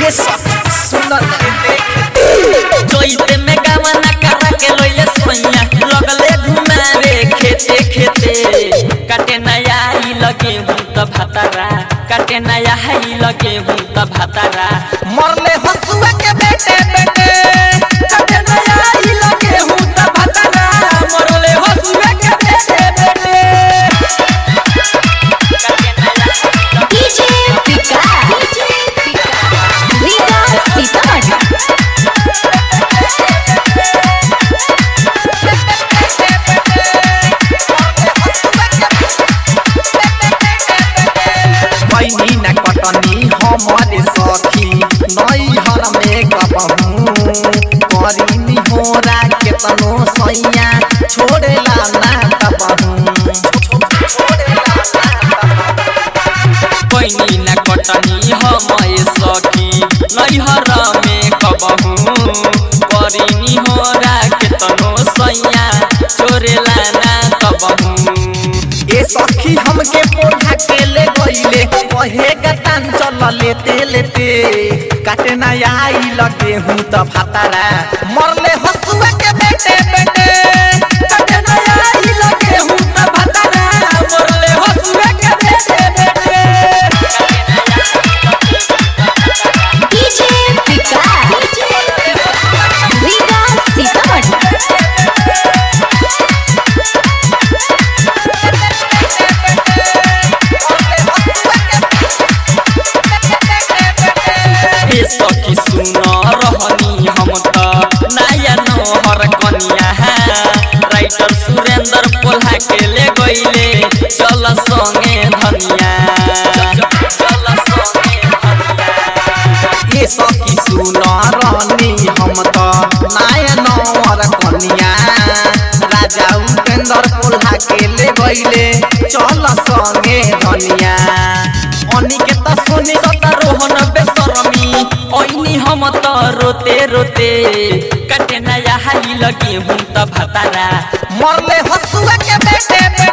ये सब सुनल जोइते में गावना करा के लोइले सोइया लगले घुमावे खेते खेते काटे नया ही लगे हूँ त भातारा काटे नया ही लगे हूँ त भातारा मरले हसुआ के बेटे बेटे काटे नया ही लगे हूँ त भातारा मरले हसुए के बेटे बेटे काटे नया ही लगे डीजे विकास विकास सीतामढ़ी पैनी न कटनी हमारे सखी नई हर में गबहू करीनी होरा केतनो सैया छोड़ेला ना तबहू पैनी न कटनी हम सखी नैहर में कबहू करिनी हो के तनो सैया छोरेला ना कबहू ए सखी हमके पोढ़ा के ले गईले कहे गतान चल लेते लेते काटे ना आई लगे हूँ त भातारा मरले हसुआ के बेटे बेटे काटे ना आई लगे हूँ त भातारा मोरले हसुए के बेटे बेटे डीजे विकास विकास सीतामढ़ी हे सखी सुन रहनी हम त नया नहर कनिया राइटर सुरेंद्र पोल्हा के ले गईले चल संगे धनिया चल संगे धनिया ए सखी सुन रानी हम त नाय नवर कन्या राजा उपेंद्र पोल्हा के ले गईले चल संगे धनिया अनिकेत सुनी सता रोहन बेसरमी ओइनी हम त रोते रोते काटे नया हाली लगी हूँ त भातारा मरले हसुआ के बेटे